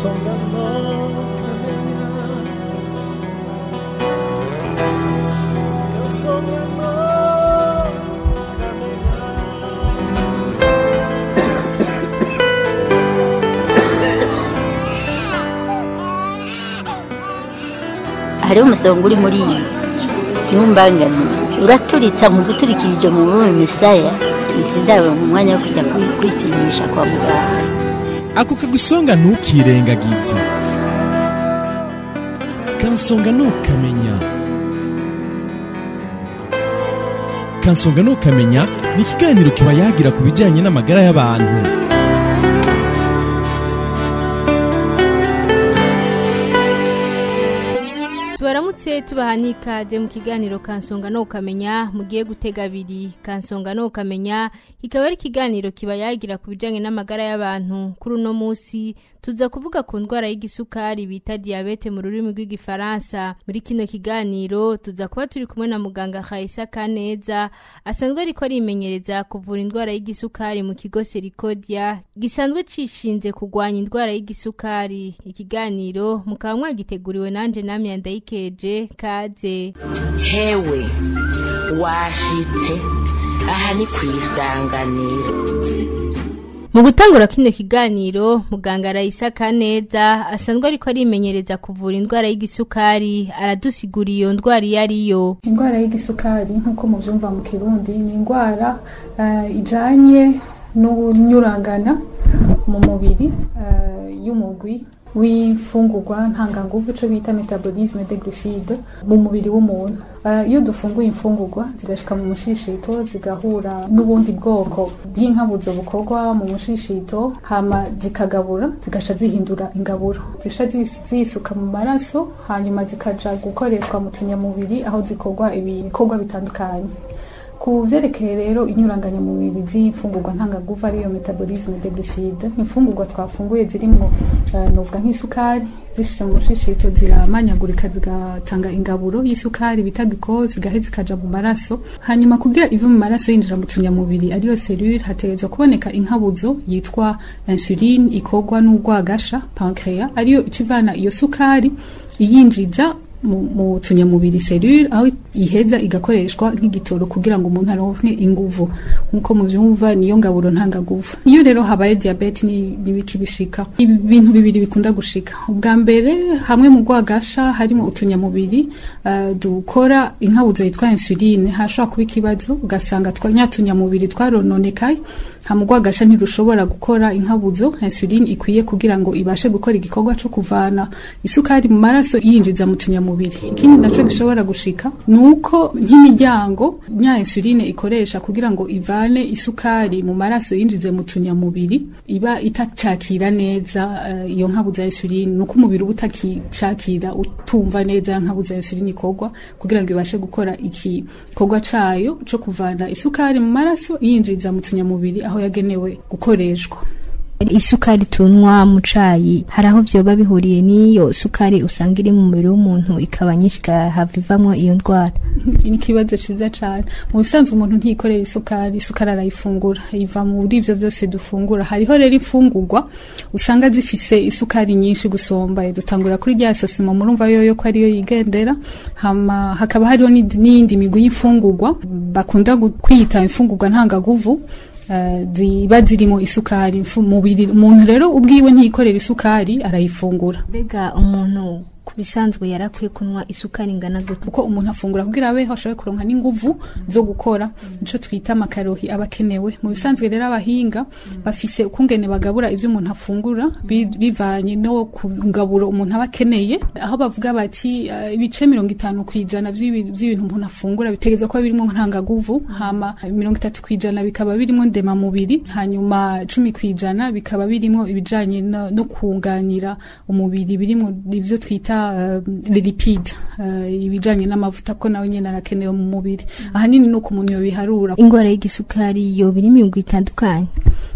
kansonga no kamenya kansonga no kamenya hariho umusonga uri muri iyi ntumbangane uraturitsa mu guturikirije mu rurimi misaya izi ndabo mu mwanya wo kujya kwi- kwipimisha kwa muganga ako kagusonga ntukirengagize kansonga ntukamenya kansonga ntukamenya ni ikiganiro kiba yagira ku bijyanye n'amagara y'abantu tubaramutse tubaha n'ikaze mu kiganiro kansonga no ukamenya mugiye gutega abiri kansonga no ukamenya kikaba ari ikiganiro kiba yagira ku bijyanye n'amagara y'abantu kuri uno munsi tuza kuvuga ku ndwara y'igisukari bita diyabete mu rurimi rw'igifaransa muri kino kiganiro tuza kuba turi kumwe na muganga Khaisa Kaneza asanzwe ariko arimenyereza kuvura indwara y'igisukari mu kigo Serikodia gisanzwe cishinze kurwanya indwara y'igisukari ikiganiro mukaba mwagiteguriwe nanje namye ndayikeje kaze hewe washitse aha ni ku isanganiro mu gutangura kino kiganiro muganga Raisa Kaneza asanzwe ariko arimenyereza kuvura indwara y'igisukari aradusigura iyo ndwara iyo ariyo indwara y'igisukari nk'uko mubyumva mu kirundi ni indwara eh, ijanye n'unyurangana mu mubiri eh, y'umugwi w'imfungurwa ntanganguvu ico bita metabolisme de glucide mu mubiri w'umuntu Eh, iyo dufunguye imfungurwa zigashika mu mushishito zigahura n'ubundi bwoko bw'inkabuzo bukorwa mu mushishito hama zikagabura zigaca zihindura ingaburo zisha zis- zisuka mu maraso hanyuma zikaja gukoreshwa mu tunyamubiri aho zikorwa ibikorwa bitandukanye ku vyerekeye rero inyuranganyamubiri z'imfungurwa ntangaguva ariyo metabolisme de glucide imfungurwa twafunguye zirimwo uh, novuga nk'isukari zishitse mu mushishito ziramanyagurika zigatanga ingaburo y'isukari bita glucose zigahe zikaja mu maraso hanyuma kugira ive mu maraso yinjira mu tunyamubiri ariyo cellule hategerezwa kuboneka inkabuzo yitwa insuline ikorwa n'urwagasha pancreas ariyo icivana iyo sukari iyinjiza mu mu tunyamubiri cellule aho iheza igakoreshwa nk'igitoro kugira ngo umuntu aronke inguvu nkuko muvyumva niyo ngaburo ntangaguvu iyo rero habaye diabete ni nibiki bishika ibi bintu bibiri bikunda gushika ubwa mbere hamwe mu rwagasha harimo utunyamubiri uh, dukora inkabuzo yitwa insuline hashobora kuba ikibazo ugasanga twa nyatunyamubiri twarononekaye hamugwagasha ntirushobora gukora inkabuzo insuline ikwiye kugira ngo ibashe gukora igikorwa co kuvana isukari mu maraso yinjiza mu tunyamubiri ikindi naco gishobora gushika nuko nk'imiryango nya insuline ikoresha kugira ngo ivane isukari mu maraso yinjize mu tunyamubiri iba itacakira neza uh, iyo nkabuzo ya insuline nuko umubiri uba utakicakira utumva neza nkabuzo ya insuline ikorwa kugira ngo ibashe gukora igikorwa cayo co kuvana isukari mu maraso yinjiza mu tunyamubiri aho yagenewe gukoreshwa isukari tunywa mu cayi hari aho vyoba bihuriye n'iyo sukari usanga iri mu mubiri w'umuntu ikaba nyinshi igahava ivamwo iyo ndwara ni ikibazo ciza cane mu bisanzwe umuntu ntiyikorera isukari isukari arayifungura iva muri ivyo vyose dufungura hariho rero imfungurwa usanga zifise isukari nyinshi gusumba dutangura kuri rya sosimo murumva yoyo ko ariyo yigendera hama hakaba hariho n'indi- n'iyindi migwi y'imfungurwa bakunda gu- kwita imfungurwa ntangaguvu eh, ziba zirimo isukari mfu- mubiri umuntu rero ubwiwe ntiyikorera isukari arayifungura mbega umuntu ku bisanzwe yarakwiye kunywa isukari ingana gute uko umuntu afungura kugira abeho ashobore kuronka n'inguvu zo gukora nico twita amakarohi aba akenewe mu bisanzwe rero abahinga bafise ukungene bagabura ivyo umuntu afungura bi- bivanye no ku ngaburo umuntu aba akeneye aho bavuga bati eh, ibice mirongo itanu kw'ijana vy'ibi- vy'ibintu umuntu afungura bitegerezwa kuba birimwo ntangaguvu hama mirongo itatu kw'ijana bikaba birimwo ndemamubiri hanyuma cumi kw'ijana bikaba birimwo ibijanye no, no kunganira umubiri birimwo ivyo twita uh, lipide uh, ibijanye n'amavuta ko nawe nyene arakenewe mu mubiri ahanini nuko umuntu yobiharura ingwara y'igisukari yoba iri imigwi itandukanye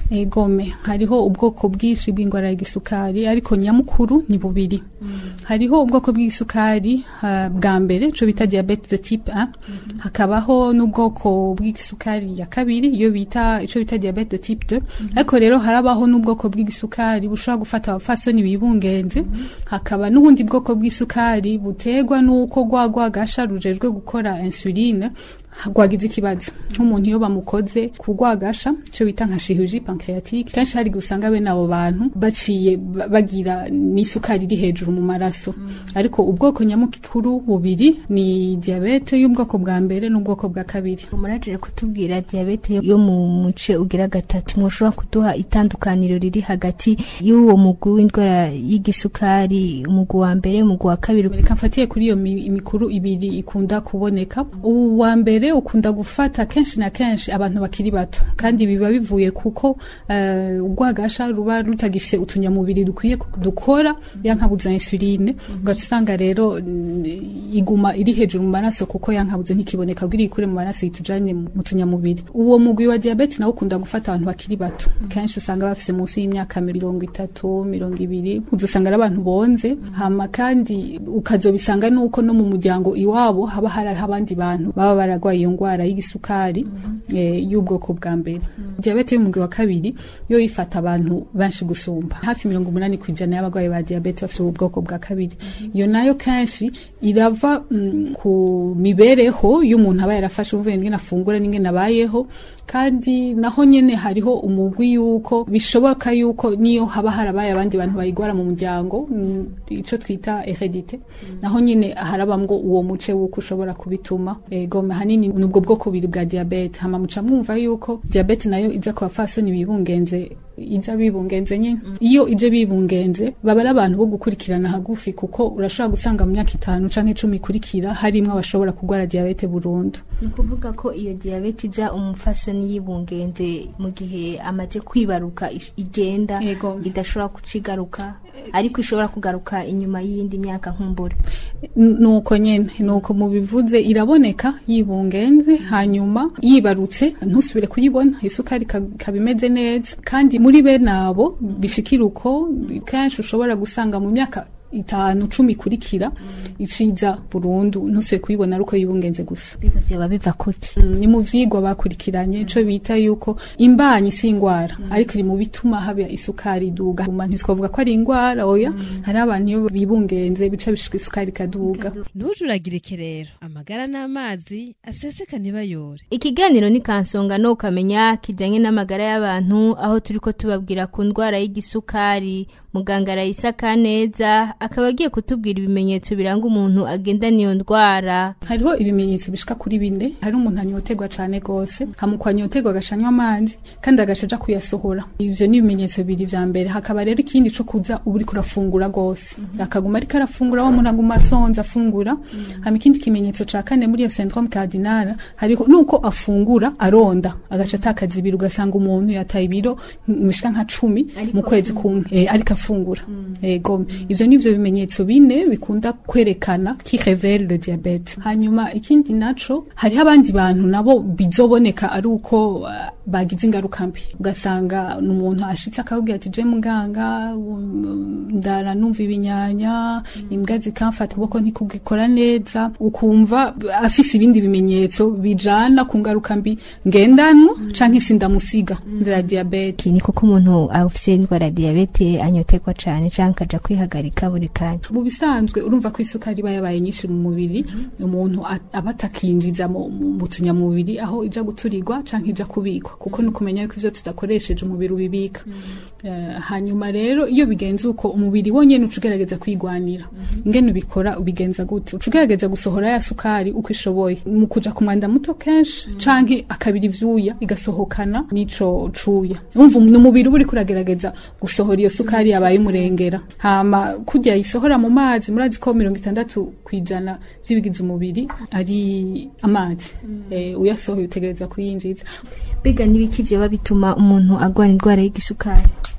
egome hariho ubwoko bwinshi bw'indwara y'igisukari ariko nyamukuru ni bubiri hariho ubwoko bw'igisukari ah, bwa mbere cyo bita diabete de type 1 hakabaho n'ubwoko bw'igisukari ya kabiri iyo bita ico bita diabete de type 2 ariko rero harabaho n'ubwoko bw'igisukari bushobora gufata abafasoni bibungenze hakaba n'ubundi bwoko bw'isukari butegwa n'uko rwa rwagasha rujejwe gukora insuline rwagize ikibazo nk'umuntu iyo bamukoze ku rwagasha icyo bita nka chirurgie pancreatique kenshi hari gusanga bene abo bantu baciye ba- bagira n'isukari iri hejuru mu maraso ariko ubwoko nyamukuru bubiri ni diabete y'ubwoko bwa mbere n'ubwoko bwa kabiri murajire kutubwira diyabete yo mu muce ugira gatatu mwoshobora kuduha itandukaniro riri hagati y'uwo mugwi w'indwara y'igisukari umugwi wa mbere umugwi wa kabiri reka mfatiye kuri iyo mi- imikuru ibiri ikunda kuboneka ubu wa mbere ukunda gufata kenshi na kenshi abantu bakiri bato kandi biba bivuye kuko eh, urwagasha ruba rutagifise utunyamubiri dukwiye ku- dukora yankabuza insuline ugaca usanga rero mm, iguma iri hejuru mu maraso kuko yankabuze ntikiboneka bwiri ikure mu maraso yitujanye mu mu tunyamubiri uwo mugwi wa diabete nawo ukunda gufata abantu bakiri bato kenshi usanga bafise munsi y'imyaka mirongo itatu mirongo ibiri uzosanga ari abantu bonze hama kandi ukazobisanga nuko no mu muryango iwabo haba hari abandi bantu baba baragwaye iyo ngwara y'igisukari eh, y'ubwoko bwa mbere diabete y'umugwi wa kabiri yo ifata abantu benshi gusumba hafi mirongo umunani ku ijana y'abagwayi ba diabete bafite ubu bwoko bwa kabiri iyo nayo kenshi irava mm, ku mibereho y'umuntu aba yarafashe uvuye n'ingene afungura n'ingene abayeho kandi naho nyene hariho umugwi yuko bishoboka yuko niyo haba harabaye abandi bantu bayigwara mu muryango mm, ico twita heredite naho nyene harabamwo uwo muce wuko ushobora kubituma ego hanini nubwo bwoko bubiri bwa diabete hama muca mwumva yuko diabete nayo iza ku bafasoni bibungenze iza bibungenze nyine iyo ije bibungenze baba ari abantu bo gukurikirana hagufi kuko urashobora gusanga mu myaka itanu canke icumi ikurikira harimwo abashobora kurwara diabete burundu ni ukuvuga ko iyo diyabete iza umufasoni yibungenze mu gihe amaze kwibaruka ish- igenda Yego. idashobora kucigaruka ariko ishobora kugaruka inyuma y'iyindi myaka nkumbure N- nuko nyene nuko mubivuze iraboneka yibungenze hanyuma yibarutse ntusubire kuyibona isukari ikaba ikaba imeze neza kandi muri bene abo bishikira uko kenshi ushobora gusanga mu myaka itanu cumi ikurikira iciza burundu ntusubire kuyibona ari uko yibungenze gusa biba vyoba biva kuki Mm, ni mu vyigwa bakurikiranye ico bita yuko imbanyi si ingwara ariko iri mu bituma haba isukari iduga Huma ntitwavuga ko ari ingwara oya hari abantu iyo bibungenze bica bishika isukari ikaduga ntujuragirike rero amagara n'amazi aseseka ntibayore ikiganiro ni kansonga no ukamenya kijanye n'amagara y'abantu aho turiko tubabwira ku ndwara y'igisukari muganga arayisa kaneza akaba agiye kutubwira ibimenyetso biranga umuntu agendana iyo ndwara hariho ibimenyetso bishika kuri bine hari umuntu anyotegwa cane gose hamukwa anyotegwa agashanywa amazi kandi agaca aja kuyasohora ivyo ni ibimenyetso bibiri vya mbere hakaba rero ikindi co kuza uba uriko urafungura gose akaguma ariko arafungura wa muntu aguma asonza afungura hama ikindi kimenyetso ca kane muri iyo syndrome cardinal hariho nuko afungura aronda agaca atakaza ibiro ugasanga umuntu yataye ibiro bishika nka cumi mu kwezi kumwe eh, ariko afungura ego ivyo nivyo bimenyetso bine bikunda kwerekana qui révèle le diabete hanyuma ikindi naco hariho abandi bantu nabo bizoboneka ari uko uh, bagize ingaruka mbi ugasanga ni umuntu ashitse akabwira ati je muganga um, ndara numva ibinyanya imbwa zikamfata ukuboko ntikugikora neza ukumva afise ibindi bimenyetso bijana ku ngaruka mbi ngendanwa canke sindamusiga nzira diabete ni kuko umuntu afise indwara ya diyabete anyotegwa cane canke akaja kwihagarika buri kanya mu bisanzwe urumva ko isukari iba yabaye nyinshi mu mubiri umuntu a- aba atakinjiza mu mu tunyamubiri aho ija guturirwa canke ija kubikwa kuko ni ukumenya yuko ivyo tudakoresheje umubiri ubibika Eh, hanyuma rero iyo bigenze uko umubiri wonyene uca ugerageza kwigwanira ingene ubikora ubigenza gute uca ugerageza gusohora ya sukari uko ishoboye mu kuja ku mwanda muto kenshi canke akabira ivyuya igasohokana n'ico cuya urumva ni umubiri uba uriko uragerageza gusohora iyo sukari yabaye umurengera hama kurya isohora mu mazi murazi ko mirongo itandatu kw'ijana vy'ibigize umubiri ari amazi eh, uyasohoye utegereza kuyinjiza mbega n'ibiki vyoba bituma umuntu agwara indwara y'igisukari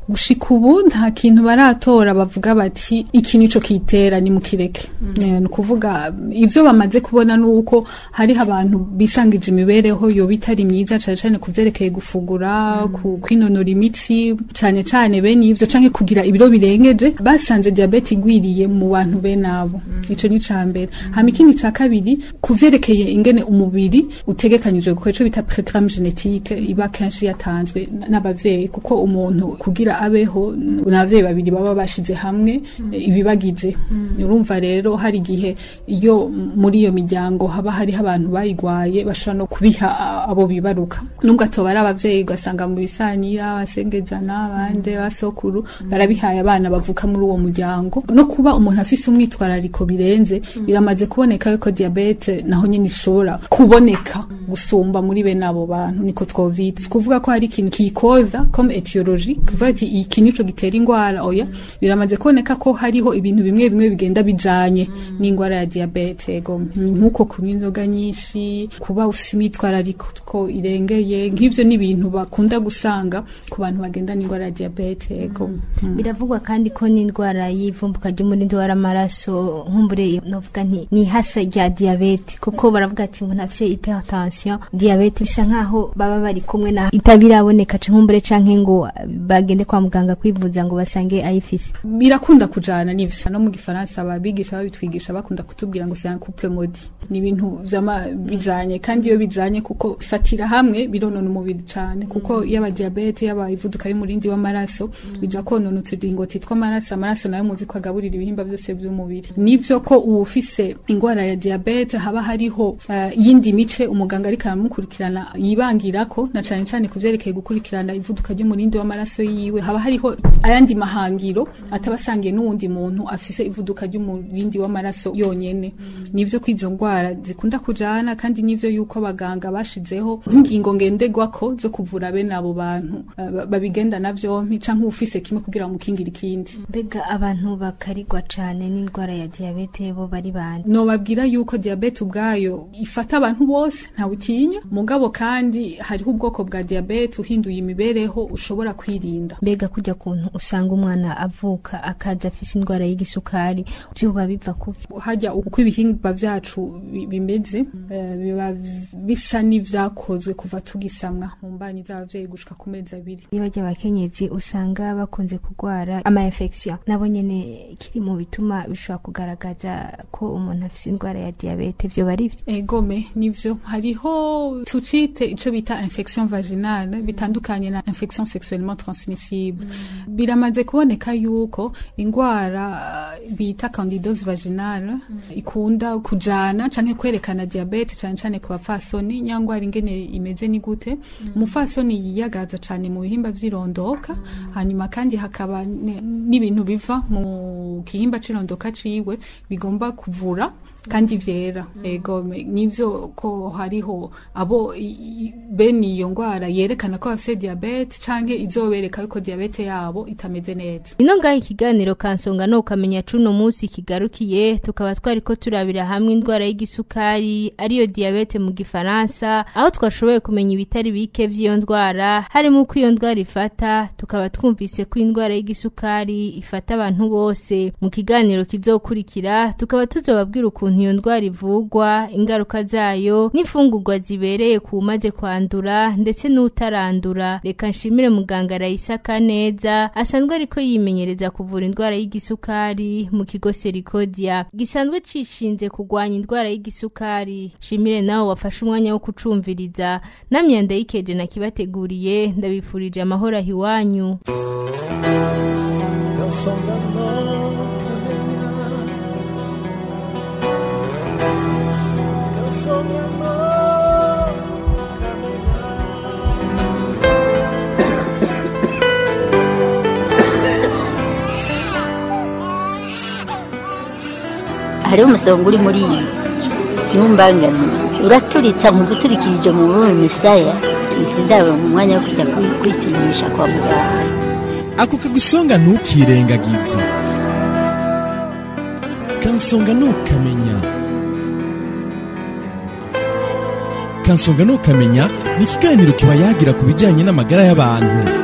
gushika ubu nta kintu baratora bavuga bati iki nico kitera ni mukireke Eh, ni ukuvuga ivyo bamaze kubona nuko hariho abantu bisangije imibereho yoba itari myiza cane cane ku vyerekeye gufungura ku kwinonora imitsi cane cane bene ivyo canke kugira ibiro birengeje basanze diabete igwiriye mu bantu bene abo ico ni ca mbere hama ikindi ca kabiri ku vyerekeye ingene umubiri utegekanijwe gukora ico bita programme genetique iba kenshi yatanzwe n- n'abavyeyi kuko umuntu kugira abeho n- n'abavyeyi babiri baba bashize hamwe eh, ibibagize urumva rero hari igihe iyo m- muri iyo miryango haba hariho abantu bayigwaye bashobora no kubiha a- abo bibaruka nubwo atoba ari abavyeyi ugasanga mu bisanyira abasengezana abandi basokuru barabihaye abana bavuka muri uwo muryango no kuba umuntu afise umwitwarariko birenze biramaze kuboneka yuko diabete naho nyine ishobora kuboneka gusumba muri bene abo bantu niko twovyita Si kuvuga ko hari ikintu kiyikoza comme etiologie kuvuga ati iki nico gitera ingwara oya biramaze kuboneka ko hariho ibintu bimwe bimwe bigenda bijanye n'ingwara ya diabete ego nkuko kunywa inzoga nyinshi kuba ufise imyitwarariko ko irengeye nk'ivyo ni ibintu bakunda gusanga ku bantu bagenda n'ingwara ya diabete ego Mm. biravugwa kandi ko n'indwara y'ivumbuka ry'umurindi w'amaraso nkumbure novuga nti ni hasa rya diabete kuko baravuga ati umuntu afise hypertension diabete bisa nkaho baba bari kumwe na itabiraboneka canke nkumbure canke ngo bagende kwa muganga kwivuza ngo basange ayifise birakunda kujana n'ivyo no mu gifaransa ababigisha babitwigisha bakunda kutubwira ngo c'est un couple maudit ni ibintu vyama bijanye kandi iyo bijanye kuko bifatira hamwe bironona umubiri cane kuko yaba diabete yaba ivuduka y'umurindi w'amaraso bija konona uturingoti tw'amaraso amaraso nayo muzi ko agaburira ibihimba vyose vy'umubiri nivyo ko uwufise ingwara ya diabete haba hariho eh, iyindi mice umuganga ariko aramukurikirana yibangirako na cane cane ku vyerekeye gukurikirana ivuduka ry'umurindi w'amaraso yiwe haba hariho ayandi mahangiro ataba asangiye n'uwundi muntu afise ivuduka ry'umurindi w'amaraso yonyene nivyo ko izo ngwara zikunda kujana kandi nivyo yuko abaganga bashizeho nk'ingingo ngenderwako zo kuvura bene abo bantu eh, ba- babigendana vyompi canke ufise kimwe kugira ngo mukingire ikindi mbega abantu bakarigwa cane n'indwara ya diabete bo bari bande nobabwira yuko diabete ubwayo ifata abantu bose ntawutinya mugabo kandi hariho ubwoko bwa diabete uhinduye imibereho ushobora kwirinda mbega kujya kuntu usanga umwana avuka akaza afise indwara y'igisukari vyoba biva kuki hajya uko ibihingwa vyacu bi- bimeze eh, biba vz- bisa n'ivyakozwe kuva tugisamwa mu mbanyi z'abavyeyi gushika ku mezi abiri niba ry'abakenyezi usanga bakunze kurwara ama infection nabo nyene kiri mu bituma bishobora kugaragaza ko umuntu afise indwara ya diabete vyo bari vyo egome nivyo hariho tucite ico bita infection vaginale bitandukanye na infection sexuellement transmissible biramaze kuboneka yuko ingwara eh, bita candidose vaginale ikunda kujana canke kwerekana diabete cane cane ku bafasoni nyangwara ingene imeze ni gute umufasoni yiyagaza cane mu bihimba vy'irondoka hanyuma kandi hakaba ne- n'ibintu biva mu gihimba c'irondoka ciwe bigomba kuvura kandi vyera ego me- nivyo ko hariho abo i- i- bene iyo ngwara yerekana ko bafise diabete canke izobereka yuko diabete yabo itameze neza ino ngaho ikiganiro kansonga no ukamenya cuno munsi kigarukiye tukaba twariko turabira hamwe indwara y'igisukari ariyo diabete mu gifaransa aho twashoboye kumenya ibitari bike vy'iyo ndwara harimo uko iyo ndwara ifata tukaba twumvise ko indwara y'igisukari ifata abantu bose mu kiganiro kizokurikira tukaba tuzobabwira ukuntu iyo ndwara ivugwa ingaruka zayo n'imfungurwa zibereye ku umaze kwandura ndetse n'utarandura reka nshimire muganga Raisa Kaneza asanzwe ariko yimenyereza kuvura indwara y'igisukari mu kigo Serikodia gisanzwe cishinze kugwanya indwara y'igisukari shimire nawe wafashe umwanya wo kucumviriza namye ndayikeje nakibateguriye ndabifurije amahoro ahiwanyu Kansonga no kamenya Kansonga no kamenya hariho umusonga uri muri iyi ntumbangane uraturitsa mu guturikirije mu rurimi misaya sindaba mu mwanya wo kujya kwi- kwipimisha kwa muganga ako kagusonga ntukirengagize kansonga ntukamenya kansonga ntukamenya ni ikiganiro kiba yagira ku bijyanye n'amagara y'abantu